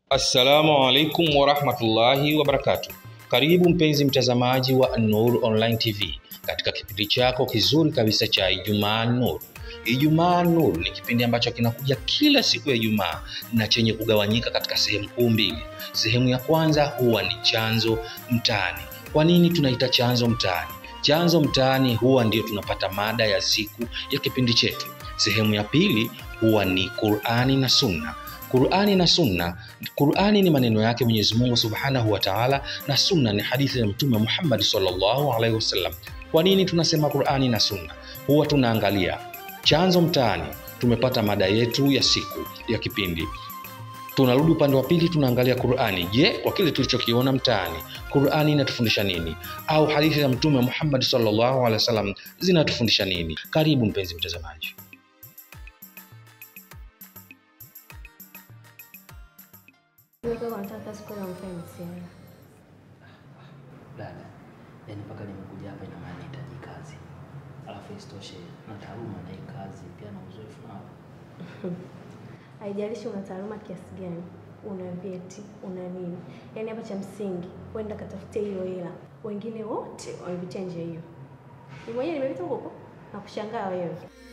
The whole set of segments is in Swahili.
Assalamu alaikum warahmatullahi wabarakatuh. Karibu mpenzi mtazamaji wa An-Nur Online TV katika kipindi chako kizuri kabisa cha Ijumaa Nur. Ijumaa Nur ni kipindi ambacho kinakuja kila siku ya Ijumaa na chenye kugawanyika katika sehemu kuu mbili. Sehemu ya kwanza huwa ni chanzo mtaani. Kwa nini tunaita chanzo mtaani? Chanzo mtaani huwa ndio tunapata mada ya siku ya kipindi chetu. Sehemu ya pili huwa ni Qur'ani na Sunna. Qur'ani na Sunna. Qur'ani ni maneno yake Mwenyezi Mungu Subhanahu wa Ta'ala na Sunna ni hadithi ya Mtume Muhammad sallallahu alaihi wasallam. Kwa nini tunasema Qur'ani na Sunna? Huwa tunaangalia chanzo mtaani, tumepata mada yetu ya siku ya kipindi. Tunarudi upande wa pili, tunaangalia Qur'ani. Je, kwa kile tulichokiona mtaani, Qur'ani inatufundisha nini? Au hadithi za Mtume Muhammad sallallahu alaihi wasallam zinatufundisha nini? Karibu mpenzi mtazamaji. Nilikuwa nataka kazi kwa mpenzi. Dada, yani mpaka nimekuja hapa ina maana nahitaji kazi, alafu isitoshe na taaluma na hii kazi pia na uzoefu nao. Haijalishi una taaluma kiasi gani, una vyeti, una nini. Yaani hapa cha msingi, kwenda katafutia hiyo hela. Wengine wote wamepitia njia hiyo. Ni mwenyewe nimepita huko huko na kushangaa wewe.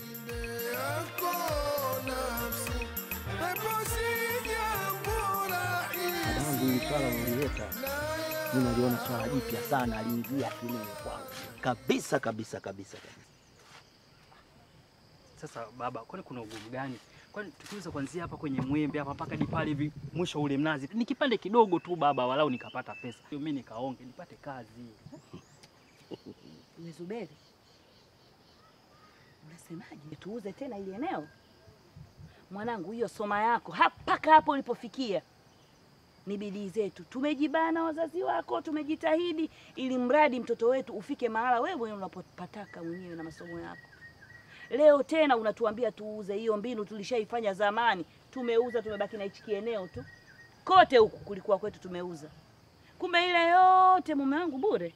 Dadangu hili swala ulileta, mimi naliona swala jipya sana, aliingia akilini kwangu kabisa kabisa kabisa kabisa. Sasa baba, kwani kuna ugumu gani? Kwani tukiweza kuanzia hapa kwenye mwembe hapa mpaka hadi pale hivi mwisho ule mnazi, ni kipande kidogo tu baba, walau nikapata pesa, mimi nikaonge nipate kazi. We Zuberi, unasemaje? Tuuze tena ili eneo? Mwanangu, hiyo soma yako mpaka hapo ulipofikia ni bidii zetu. Tumejibana wazazi wako, tumejitahidi ili mradi mtoto wetu ufike mahala wewe unapopataka mwenyewe na masomo yako. Leo tena unatuambia tuuze. Hiyo mbinu tulishaifanya zamani, tumeuza, tumebaki na hichi kieneo tu. Kote huku kulikuwa kwetu tumeuza, kumbe ile yote mume wangu bure.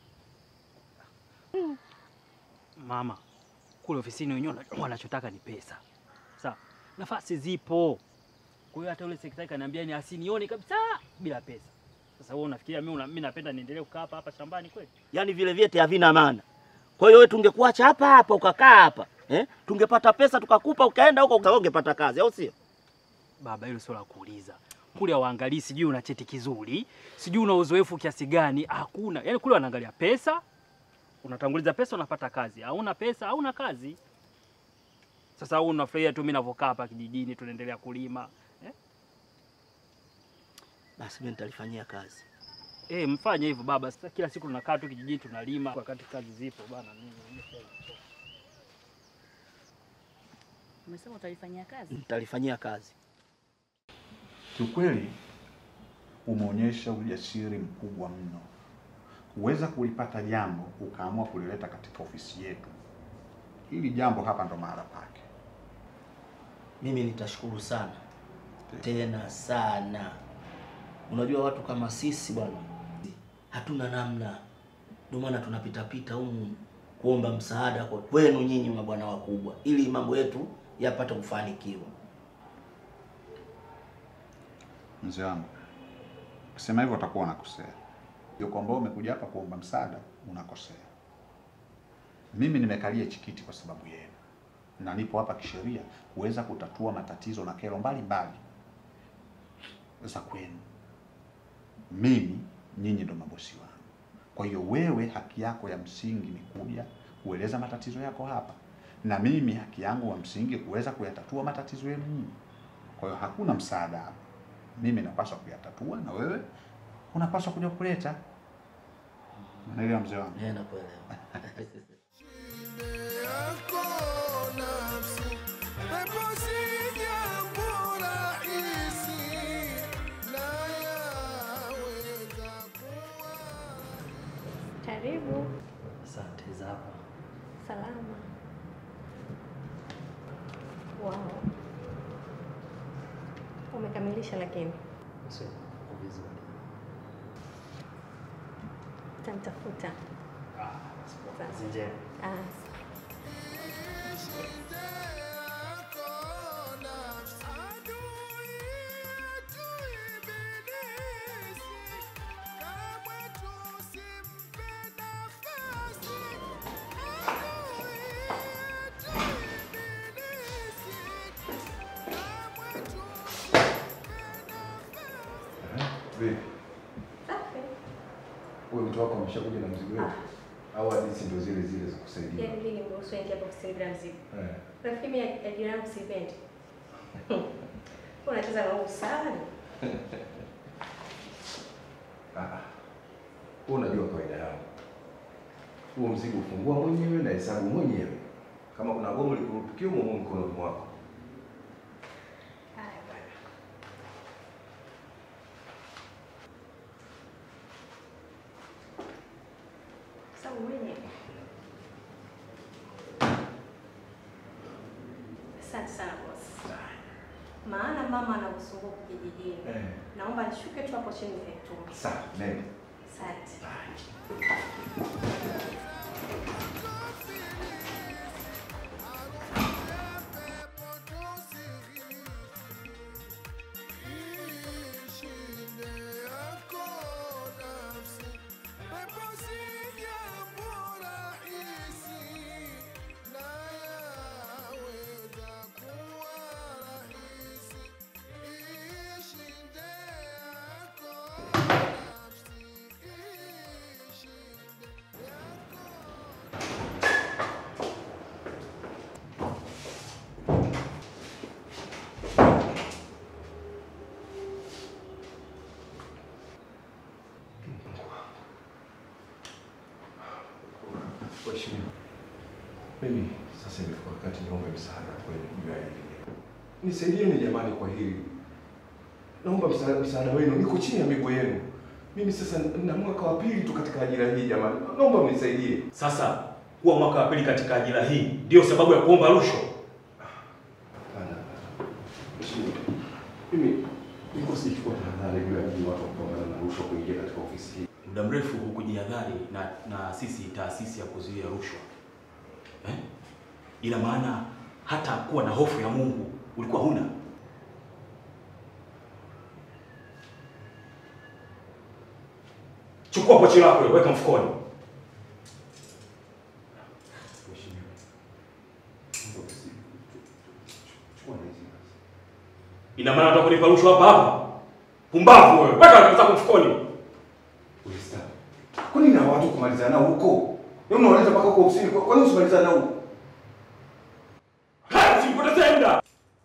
Mama, kule ofisini wenyewe wana- wanachotaka ni pesa, sawa? Nafasi zipo, kwa hiyo hata yule sekretari kaniambia ni asinione kabisa bila pesa. Sasa wewe unafikiria mimi una- mimi napenda niendelee kukaa hapa hapa shambani kweli? Yaani vile vyeti havina maana. Kwa hiyo wewe tungekuacha hapa hapa ukakaa hapa eh? Tungepata pesa tukakupa ukaenda huko uka- ungepata kazi, au sio? Baba, hilo sio la kuuliza. Kule hawaangalii sijui una cheti kizuri, sijui una uzoefu kiasi gani, hakuna. Yaani kule wanaangalia pesa, unatanguliza pesa unapata kazi, hauna pesa hauna kazi. Sasa wewe unafurahia tu mimi ninavyokaa hapa kijijini tunaendelea kulima. Eh? Basi mimi nitalifanyia kazi. Eh, mfanye hivyo baba. Sasa kila siku tunakaa tu kijijini tunalima wakati kazi zipo bana mimi. Umesema utalifanyia kazi? Nitalifanyia kazi. Kiukweli umeonyesha ujasiri mkubwa mno kuweza kulipata jambo ukaamua kulileta katika ofisi yetu. Hili jambo hapa ndo mahala pake. Mimi nitashukuru sana tena sana. Unajua watu kama sisi bwana, hatuna namna, ndio maana tunapitapita humu kuomba msaada kwa kwenu nyinyi mabwana wakubwa, ili mambo yetu yapate kufanikiwa. Mzee wangu, kusema hivyo utakuwa unakosea. Ndio kwamba umekuja hapa kuomba msaada, unakosea. Mimi nimekalia chikiti kwa sababu yenu, na nipo hapa kisheria kuweza kutatua matatizo na kero mbalimbali za kwenu. Mimi nyinyi ndo mabosi wangu, kwa hiyo wewe haki yako ya msingi ni kuja kueleza matatizo yako hapa, na mimi haki yangu wa msingi kuweza kuyatatua matatizo yenu nyinyi. Kwa hiyo hakuna msaada hapa mimi napaswa kuyatatua na wewe unapaswa kuja kuleta. Unaelewa mzee wangu? Eh, nakuelewa. Karibu. Asante zako. Salama. Wow. Umekamilisha lakini Sio vizuri. utamtafuta. Kazi njema. Ah, Vipi? Safi. Huyo mtu wako ameshakuja na mzigo wetu? Au hadithi ndio zile zile za kusaidia? Yaani mimi nimeruhusu aingia hapo kusaidia mzigo. Eh. Rafiki mimi ajira yangu sipendi. Unacheza na wangu sana. Ah. ah. Wewe unajua kawaida yangu. Huo mzigo ufungua mwenyewe na hesabu mwenyewe. Kama kuna gomo likurupukia umo mkononi mwako. Haya bwana. Sababu mwenyewe. Asante sana boss. Maana mama anakusumbua kijijini. Eh. Naomba nishuke tu hapo chini nikaitume. Sawa, nenda. Asante. Mheshimiwa. Mimi sasa imefika wakati niombe msaada kwenu juu ya hili. Nisaidieni jamani kwa hili. Naomba msaada, msaada wenu. Niko chini ya miguu yenu. Mimi sasa na mwaka wa pili tu katika ajira hii jamani. Naomba mnisaidie. Sasa kuwa mwaka wa pili katika ajira hii ndio sababu ya kuomba rushwa? Hapana. Mheshimiwa. Mimi niko sichukua tahadhari juu ya hii watu kupambana na rushwa kuingia katika ofisi hii. Muda mrefu hukujihadhari na, na sisi taasisi ya kuzuia rushwa eh? Ina maana hata kuwa na hofu ya Mungu ulikuwa huna. Chukua pochi lako hilo, weka mfukoni. Mheshimiwa. Naomba usi- Chukua na hizi basi. Ina maana unataka kunipa rushwa hapa hapa? Pumbavu wewe, weka pesa zako mfukoni. Ulista. Kwa nini na watu kumalizana nao huko? Wewe unawaleta mpaka huko ofisini. Kwa kwa nini usimalizane nao huko? Haya, usipoteze muda.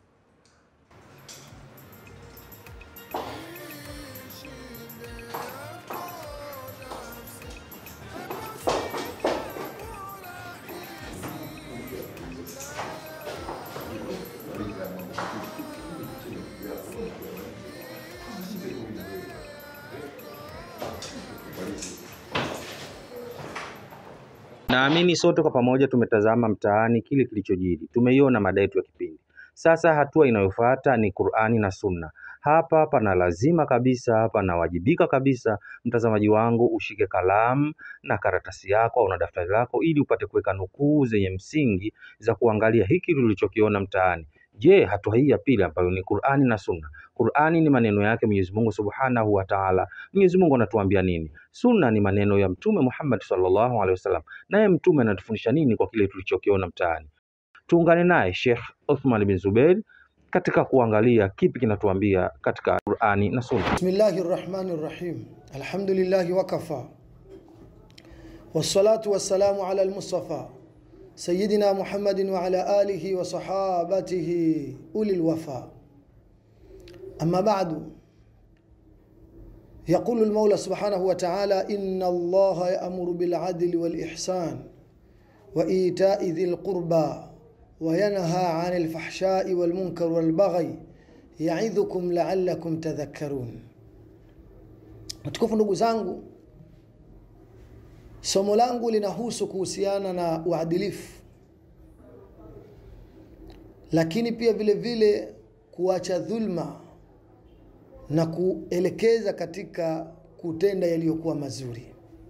Naamini sote kwa pamoja tumetazama mtaani kile kilichojiri, tumeiona mada yetu ya kipindi. Sasa hatua inayofuata ni Qur'ani na Sunna. Hapa pana lazima kabisa, panawajibika kabisa, mtazamaji wangu, ushike kalamu na karatasi yako au na daftari lako, ili upate kuweka nukuu zenye msingi za kuangalia hiki tulichokiona mtaani. Je, hatua hii ya pili ambayo ni Qur'ani na Sunna. Qur'ani ni maneno yake Mwenyezi Mungu Subhanahu wa Ta'ala. Mwenyezi Mungu anatuambia nini? Sunna ni maneno ya Mtume Muhammad sallallahu alaihi wasallam. Naye Mtume anatufundisha nini kwa kile tulichokiona mtaani? Tuungane naye Sheikh Uthman bin Zubair katika kuangalia kipi kinatuambia katika Qur'ani na Sunna. بسم الله الرحمن الرحيم الحمد لله وكفى والصلاة والسلام على المصطفى سيدنا محمد وعلى آله وصحابته أولي الوفاء أما بعد يقول المولى سبحانه وتعالى إن الله يأمر بالعدل والإحسان وإيتاء ذي القربى وينهى عن الفحشاء والمنكر والبغي yaidhukum la'allakum tadhakkarun. Matukufu ndugu zangu, somo langu linahusu kuhusiana na uadilifu, lakini pia vile vile kuacha dhulma na kuelekeza katika kutenda yaliyokuwa mazuri.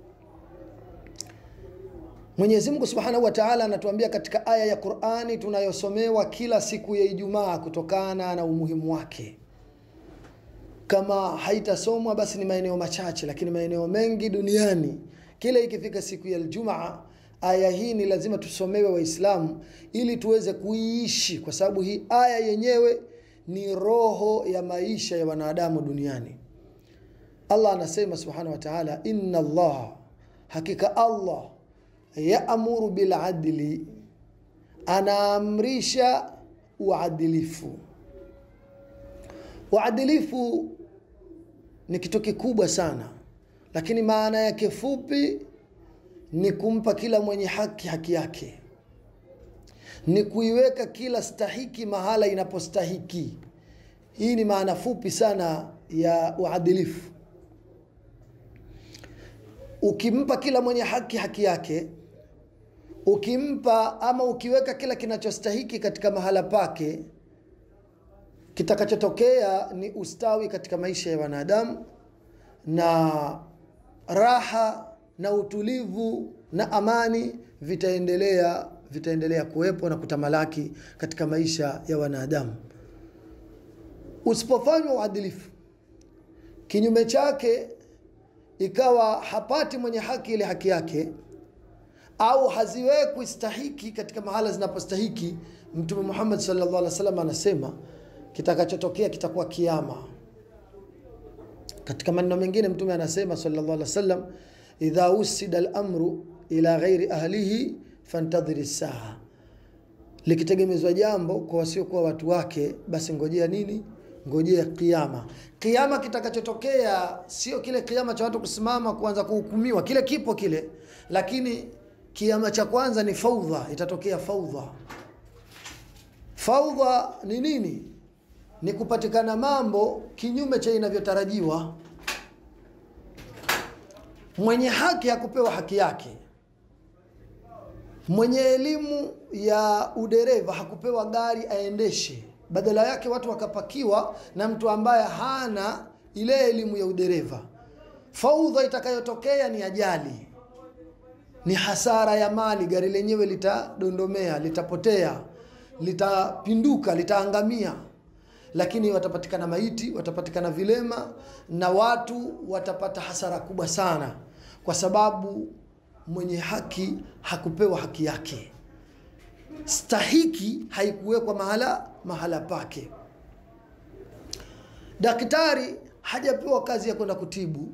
Mwenyezi Mungu Subhanahu wa Ta'ala anatuambia katika aya ya Qur'ani tunayosomewa kila siku ya Ijumaa kutokana na umuhimu wake. Kama haitasomwa basi ni maeneo machache, lakini maeneo mengi duniani kila ikifika siku ya Ijumaa aya hii ni lazima tusomewe Waislamu ili tuweze kuiishi, kwa sababu hii aya yenyewe ni roho ya maisha ya wanadamu duniani. Allah anasema subhanahu wa ta'ala, inna Allah, hakika Allah yaamuru bil adli, anaamrisha uadilifu. Uadilifu ni kitu kikubwa sana, lakini maana yake fupi ni kumpa kila mwenye haki haki yake, ni kuiweka kila stahiki mahala inapostahiki. Hii ni maana fupi sana ya uadilifu. Ukimpa kila mwenye haki haki yake, ukimpa ama ukiweka kila kinachostahiki katika mahala pake, kitakachotokea ni ustawi katika maisha ya wanadamu na raha na utulivu na amani vitaendelea vitaendelea kuwepo na kutamalaki katika maisha ya wanadamu. Usipofanywa uadilifu, kinyume chake ikawa hapati mwenye haki ile haki yake, au haziwekwi stahiki katika mahala zinapostahiki, Mtume Muhammad sallallahu alaihi wasallam anasema kitakachotokea kitakuwa kiama. Katika maneno mengine Mtume anasema sallallahu alaihi wasallam, idha usida al-amru ila ghairi ahlihi fantadhiri saa, likitegemezwa jambo kwa wasiokuwa watu wake, basi ngojea nini? Ngojea kiama. Kiama kitakachotokea sio kile kiama cha watu kusimama kuanza kuhukumiwa, kile kipo kile, lakini kiama cha kwanza ni faudha, itatokea faudha. Faudha ni nini? Ni kupatikana mambo kinyume cha inavyotarajiwa. Mwenye haki hakupewa haki yake, mwenye elimu ya udereva hakupewa gari aendeshe, badala yake watu wakapakiwa na mtu ambaye hana ile elimu ya udereva. Faudha itakayotokea ni ajali, ni hasara ya mali, gari lenyewe litadondomea, litapotea, litapinduka, litaangamia lakini watapatikana maiti, watapatikana vilema na watu watapata hasara kubwa sana, kwa sababu mwenye haki hakupewa haki yake, stahiki haikuwekwa mahala mahala pake. Daktari hajapewa kazi ya kwenda kutibu,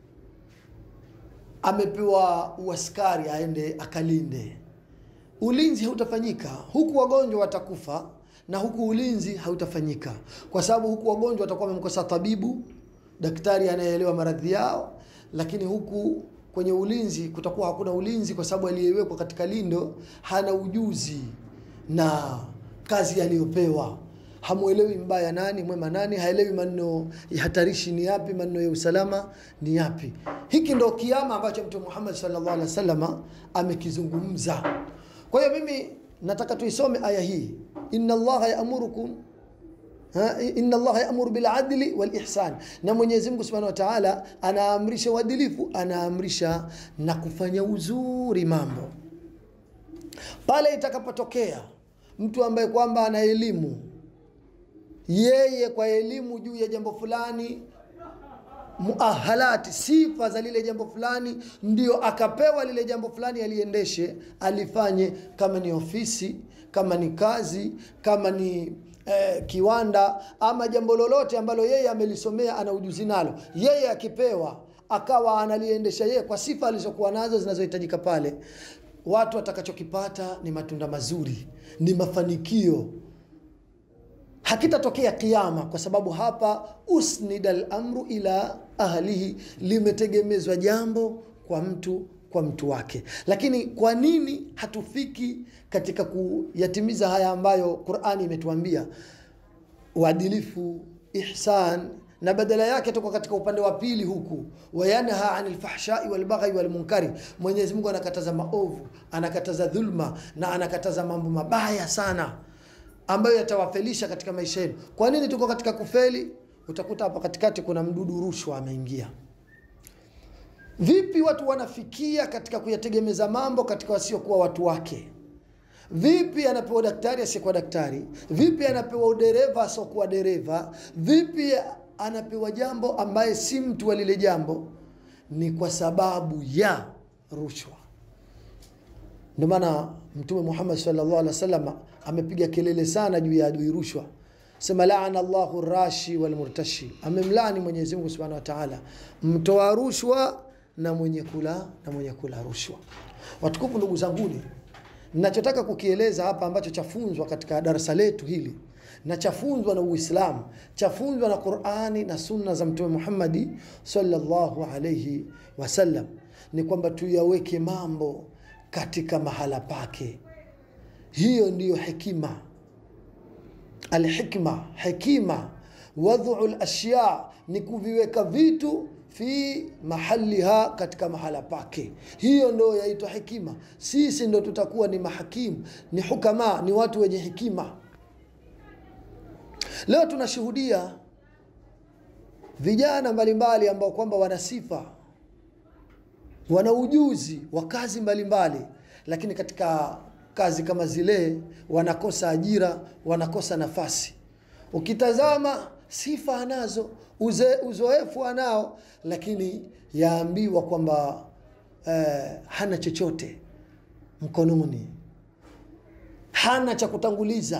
amepewa uaskari aende akalinde. Ulinzi hautafanyika huku, wagonjwa watakufa na huku ulinzi hautafanyika, kwa sababu huku wagonjwa watakuwa wamemkosa tabibu, daktari anayeelewa maradhi yao, lakini huku kwenye ulinzi kutakuwa hakuna ulinzi, kwa sababu aliyewekwa katika lindo hana ujuzi na kazi aliyopewa. Hamwelewi mbaya nani mwema nani, haelewi maneno ya hatarishi ni yapi, maneno ya usalama ni yapi. Hiki ndo kiama ambacho Mtume Muhammad sallallahu alaihi wasallam amekizungumza. Kwa hiyo mimi nataka tuisome aya hii inna allaha yaamurukum inna allaha yaamuru bil adli wal ihsan, na Mwenyezi Mungu Subhanahu wa Ta'ala anaamrisha uadilifu, anaamrisha na kufanya uzuri mambo. Pale itakapotokea mtu ambaye kwamba ana elimu, yeye kwa elimu juu ya jambo fulani muahalati sifa za lile jambo fulani, ndio akapewa lile jambo fulani aliendeshe, alifanye, kama ni ofisi, kama ni kazi, kama ni eh, kiwanda ama jambo lolote ambalo yeye amelisomea, ana ujuzi nalo, yeye akipewa akawa analiendesha yeye kwa sifa alizokuwa nazo zinazohitajika pale, watu watakachokipata ni matunda mazuri, ni mafanikio hakitatokea kiama, kwa sababu hapa usnida al-amru ila ahlihi, limetegemezwa jambo kwa mtu kwa mtu wake. Lakini kwa nini hatufiki katika kuyatimiza haya ambayo Qur'ani imetuambia uadilifu, ihsan, na badala yake tuko katika upande wa pili huku, wayanha anil fahshai wal baghi wal munkari. Mwenyezi Mungu anakataza maovu, anakataza dhulma na anakataza mambo mabaya sana ambayo yatawafelisha katika maisha yenu. Kwa nini tuko katika kufeli? Utakuta hapa katikati kuna mdudu rushwa ameingia. Vipi watu wanafikia katika kuyategemeza mambo katika wasiokuwa watu wake? Vipi anapewa daktari asiyekuwa daktari? Vipi anapewa udereva asiokuwa dereva? Vipi anapewa jambo ambaye si mtu wa lile jambo? Ni kwa sababu ya rushwa. Ndio maana Mtume Muhammad sallallahu alaihi wasallam amepiga kelele sana juu ya adui rushwa, sema laana Allahu rashi wal murtashi, amemlani Mwenyezi Mungu Subhanahu wa Ta'ala mtoa rushwa na mwenye kula na mwenye kula rushwa. Watukufu ndugu zanguni, ninachotaka kukieleza hapa ambacho chafunzwa katika darasa letu hili na chafunzwa na Uislamu, chafunzwa na Qur'ani na sunna za Mtume Muhammadi sallallahu alayhi wasallam ni kwamba tuyaweke mambo katika mahala pake. Hiyo ndiyo hekima alhikma hekima wadhu lashya ni kuviweka vitu fi mahaliha katika mahala pake hiyo ndo yaitwa hekima sisi ndo tutakuwa ni mahakimu ni hukama ni watu wenye hekima leo tunashuhudia vijana mbalimbali ambao kwamba wana sifa wana ujuzi wa kazi mbalimbali lakini katika kazi kama zile wanakosa ajira wanakosa nafasi ukitazama sifa anazo uze, uzoefu anao lakini yaambiwa kwamba eh, hana chochote mkononi hana cha kutanguliza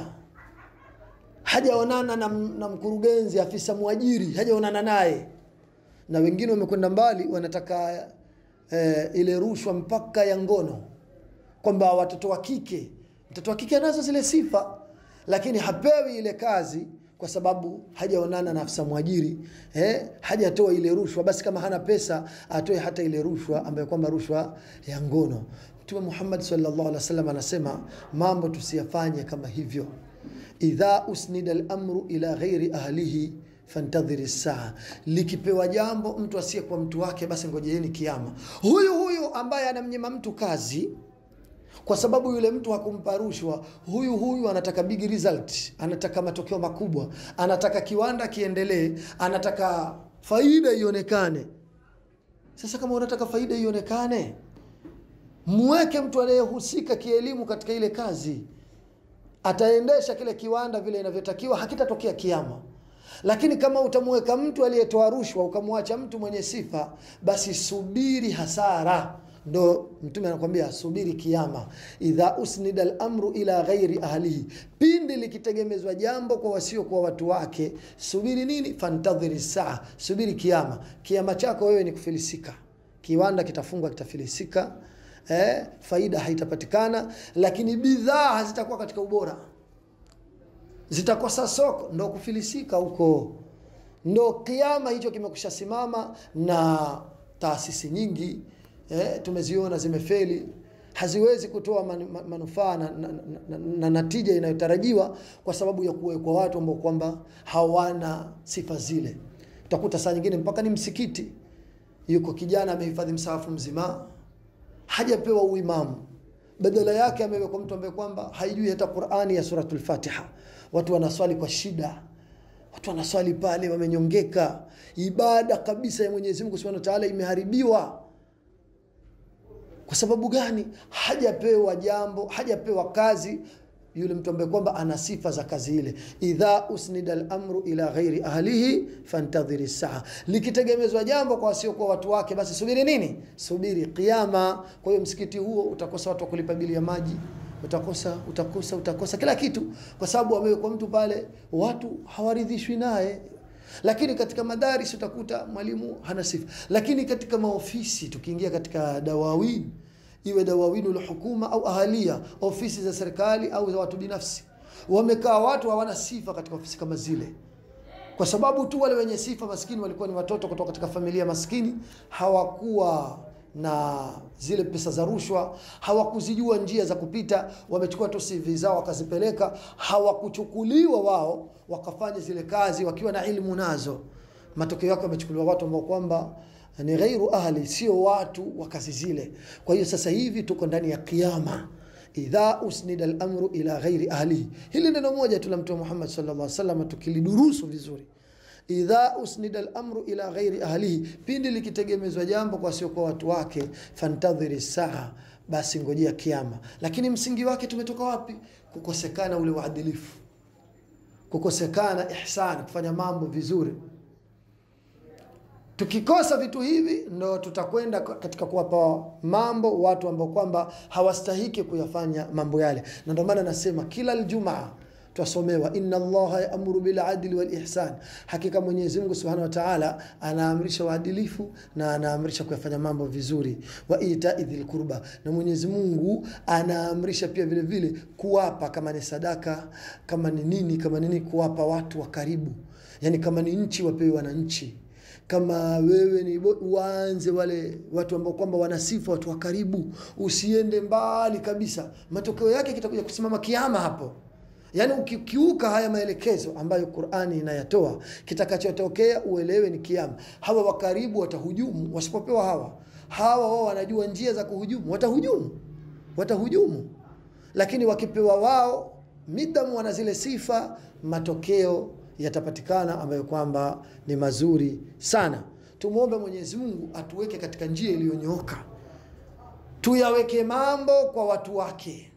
hajaonana na, na mkurugenzi afisa mwajiri hajaonana naye na wengine wamekwenda mbali wanataka eh, ile rushwa mpaka ya ngono kwamba watoto wa kike mtoto wa kike anazo zile sifa lakini hapewi ile kazi kwa sababu hajaonana na afisa mwajiri eh, hajatoa ile rushwa basi kama hana pesa atoe hata ile rushwa ambayo kwamba rushwa ya ngono mtume muhammad sallallahu alaihi wasallam anasema mambo tusiyafanye kama hivyo idha usnida lamru ila ghairi ahlihi fantadhiri saa likipewa jambo mtu asiyekuwa mtu wake basi ngojeeni kiama huyu huyu ambaye anamnyima mtu kazi kwa sababu yule mtu hakumpa rushwa huyu huyu anataka big result anataka matokeo makubwa anataka kiwanda kiendelee anataka faida ionekane sasa kama unataka faida ionekane mweke mtu anayehusika kielimu katika ile kazi ataendesha kile kiwanda vile inavyotakiwa hakitatokea kiama lakini kama utamweka mtu aliyetoa rushwa ukamwacha mtu mwenye sifa basi subiri hasara ndo mtume anakwambia subiri kiama idha usnida lamru ila ghairi ahlihi pindi likitegemezwa jambo kwa wasiokuwa watu wake subiri nini fantadhiri saa subiri kiama kiama chako wewe ni kufilisika kiwanda kitafungwa kitafilisika eh, faida haitapatikana lakini bidhaa hazitakuwa katika ubora zitakosa soko ndo kufilisika huko ndo kiama hicho kimekusha simama na taasisi nyingi eh, tumeziona zimefeli haziwezi kutoa man, man, manufaa na, na, na, na natija inayotarajiwa kwa sababu ya kuwekwa watu ambao kwamba hawana sifa zile utakuta saa nyingine mpaka ni msikiti yuko kijana amehifadhi msahafu mzima hajapewa uimamu badala yake amewekwa mtu ambaye kwamba haijui hata qurani ya suratul fatiha watu wanaswali kwa shida watu wanaswali pale wamenyongeka ibada kabisa ya mwenyezi mungu subhanahu wa taala imeharibiwa kwa sababu gani hajapewa jambo hajapewa kazi yule mtu ambaye kwamba ana sifa za kazi ile idha usnida lamru ila ghairi ahlihi fantadhiri saa likitegemezwa jambo kwa wasiokuwa watu wake basi subiri nini subiri kiama kwa hiyo msikiti huo utakosa watu wa kulipa bili ya maji utakosa utakosa utakosa kila kitu kwa sababu amewekwa mtu pale watu hawaridhishwi naye lakini katika madaris utakuta mwalimu hana sifa lakini katika maofisi tukiingia katika dawawin iwe dawawinu lhukuma au ahalia ofisi za serikali au za watu binafsi wamekaa watu hawana sifa katika ofisi kama zile kwa sababu tu wale wenye sifa maskini walikuwa ni watoto kutoka katika familia maskini hawakuwa na zile pesa za rushwa hawakuzijua njia za kupita wamechukua tu CV zao wakazipeleka hawakuchukuliwa wao wakafanya zile kazi wakiwa na ilmu nazo matokeo yake wamechukuliwa watu ambao kwamba ni ghairu ahli sio watu wa kazi zile kwa hiyo sasa hivi tuko ndani ya kiama idha usnida lamru ila ghairi ahlihi hili neno moja tu la mtume muhammad sallallahu alaihi wasallam tukilidurusu vizuri idha usnida lamru ila ghairi ahlihi pindi likitegemezwa jambo kwa siokuwa watu wake fantadhiri saa basi ngojea kiama lakini msingi wake tumetoka wapi kukosekana ule uadilifu kukosekana ihsan kufanya mambo vizuri tukikosa vitu hivi ndo tutakwenda katika kuwapa mambo watu ambao kwamba hawastahiki kuyafanya mambo yale na ndio maana nasema kila ljumaa twasomewa inna allaha yaamuru biladli walihsan hakika mwenyezi mungu subhanahu wa taala anaamrisha uadilifu na anaamrisha kuyafanya mambo vizuri wa itai dhil qurba na mwenyezi mungu anaamrisha pia vile vile kuwapa kama ni sadaka kama ni nini kama nini kuwapa watu wa karibu yani kama ni nchi wapewe wananchi kama wewe ni bo- waanze wale watu ambao kwamba wana sifa watu wa karibu usiende mbali kabisa matokeo yake kitakuja kusimama kiama hapo yaani ukikiuka haya maelekezo ambayo qurani inayatoa kitakachotokea uelewe ni kiama hawa wa karibu watahujumu wasipopewa hawa hawa wao wanajua njia za kuhujumu watahujumu watahujumu lakini wakipewa wao midamu wana zile sifa matokeo yatapatikana ambayo kwamba ni mazuri sana tumwombe mwenyezi mungu atuweke katika njia iliyonyooka tuyaweke mambo kwa watu wake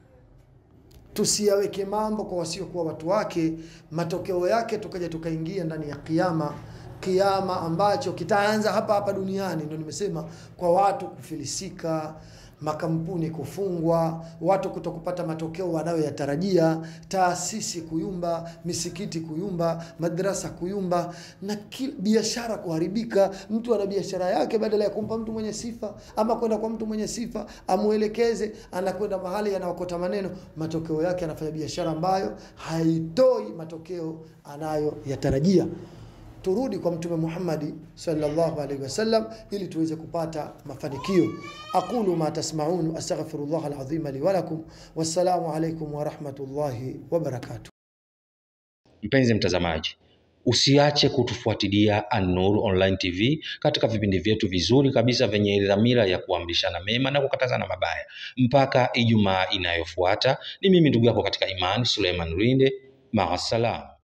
tusiyaweke mambo kwa wasiokuwa watu wake matokeo yake tukaja tukaingia ndani ya kiama kiama ambacho kitaanza hapa hapa duniani ndo nimesema kwa watu kufilisika makampuni kufungwa watu kuto kupata matokeo wanayoyatarajia taasisi kuyumba misikiti kuyumba madrasa kuyumba na ki- biashara kuharibika mtu ana biashara yake badala ya kumpa mtu mwenye sifa ama kwenda kwa mtu mwenye sifa amwelekeze anakwenda mahali anaokota maneno matokeo yake anafanya biashara ambayo haitoi matokeo anayoyatarajia turudi kwa mtume Muhammadi sallallahu alaihi wasallam ili tuweze kupata mafanikio. aqulu ma tasmaun astaghfirullah alazim li wa lakum wassalamu alaikum wa rahmatullahi wa barakatuh. Mpenzi mtazamaji, usiache kutufuatilia An-Nur Online TV katika vipindi vyetu vizuri kabisa vyenye dhamira ya kuamrishana mema na kukatazana mabaya. Mpaka Ijumaa inayofuata, ni mimi ndugu yako katika imani Suleiman Rinde. Maasalam.